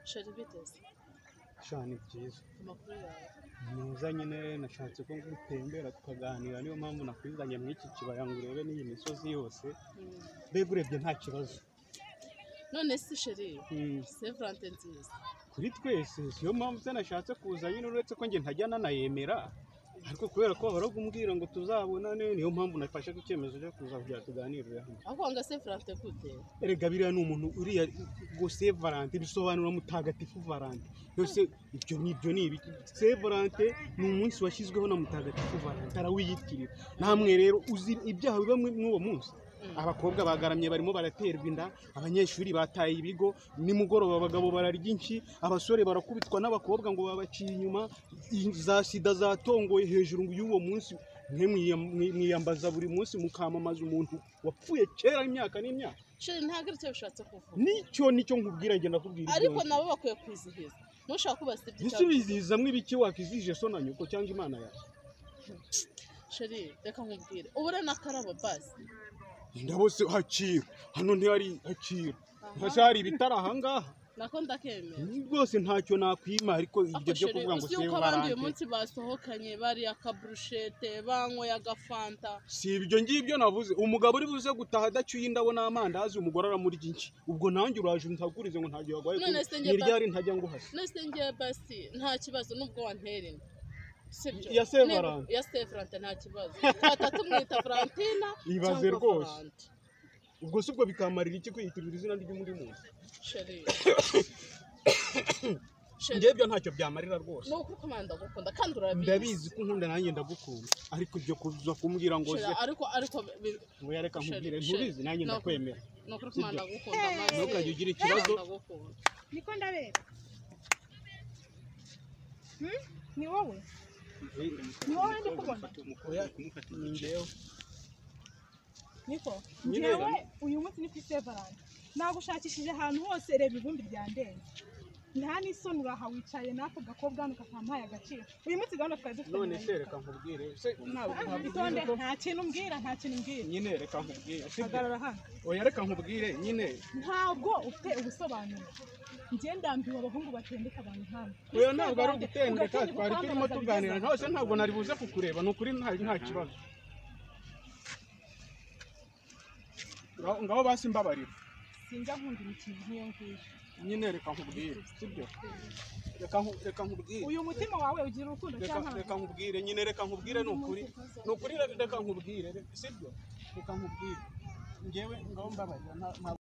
shora biteze sha ni byiza ku makuru yawe muza nyine nashatse ko gutembera tukaganira niyo mpamvu nakwizanye muri iki kibaya ngo urebe n'iyi misozi yose Mm. mbega urebye nta kibazo none se sheri Mm, se valante nziza kuri twese siyo mpamvu se nashatse kuza nyine uretse ko njye ntajya nanayemera ariko kubera ko bahora kumbwira ngo tuzabonane niyo mpamvu nafashe ku cyemezo cyo kuza kugira tuganirire hamwe ahubwo ngo se valante gute erega biriya ni umuntu uriya ngo se valante bisobanura mutagatifu valante yose ibyo ni ibyo ni ibiki se valante ni umunsi washyizweho na mutagatifu valante arawiyitirira namwe rero uzi ibyaha biba muri muri uwo munsi Mm. abakobwa bagaramye barimo baraterwa inda abanyeshuri bataye ibigo nimugoroba abagabo bararya inshi abasore barakubitwa n'abakobwa ngo babaciye inyuma i- za sida zatongoye hejuru y'uwo munsi mwe mwiyam- mwi- mwiyambaza buri munsi mukamamaza umuntu wapfuye kera imyaka n'imyaka sheri ntabwo aricyo bishatse kuvuga nicyo nicyo nkubwira njye nakubwira ariko nabo bakwiye kwizihiza ntushaka kubasibya ibyawe gusubiziza mw'ibiki wakizije so na nyoko cyangwa imana yawe sheri reka nkubwire ubure n'akarabo basi ndabose hakira hano ntihari hakira Aha. hasi hari ibitari ahangaha nako ndakemera rwose ntacyo nakwima ariko ibyo byo Sheri, kuvuga ngo uzi se yuko abandi uyu barante munsi basohokanye bariye akaburushete banyweye agafanta si ibyo ngibyo navuze umugabo uri buze gutaha adacyuye indabo n'amandazi umugore aramurya inshi ubwo nanjye uraje untagurize ngo ntagihe waguhaye None kubi- se njye ni ba- ryari ntajya nguhasa nese ngewe basi nta kibazo nubwo wantera inda sibyo Ya Saint Niba- Valentin. ya se valante nta kibazo twata tumwita valentina Ibaze cyangwa rwose. Valante. ubwo si ubwo bikamarira iki kwiyitirira izina ry'undi muntu sheri sheri ngebyo ntacyo byamarira rwose ni ukuri kumana ndagukunda kandi urabizi ndabizi ko unkunda nanjye ndagukunda ariko ibyo kuza kumbwira ngo Sheri, ze ariko ariko bi- oya reka Sheri, nkubwire Sheri, ntubizi nanjye ntabwo- ndakwemera ni ukuri kumana Sibyo. ndagukunda maze ntukajye ugira ikibazo ndagukunda niko ndabera Hmm? ni wowe ni wowe ndi kubona oya ni njyewe niko Nyine njyewe uyu munsi ni ku isevarani nagushakishije ahantu hose reba ivumbi rya ndende nta n'isoni uraha wicaye n'ako gakobwa hano kakampaye agaciro uyu munsi gahunda twari dufite none nyuma se y'inzoka. reka nkubwire se ntabwo Ah, ntabwire itonde ko nta kintu mbwira nta kintu mbwira nyine reka nkubwire sibyo hagarara hano oya reka nkubwire nyine ntabwo ufite ubusobanuro njye ndambiwe abahungu batendeka abantu hano oya ntabwo ari Isevarani, ugutendeka ugategeka twari turimo ukambaza tuganira bigeze. ntose ntabwo nari buze kukureba ni ukuri nta nta kibazo Ngaho- ngaho basi mbabarira sinjya nkunda imikino nk'iyo ngiyo nyine reka nkubwire sibyo reka nku- reka nkubwire uyu mutima wawe ugira urukundo reka cyangwa reka nkubwire nyine reka nkubwire ni ukuri ni ukuri reka nkubwire sibyo reka nkubwire njyewe ngaho mbabarira nta nta-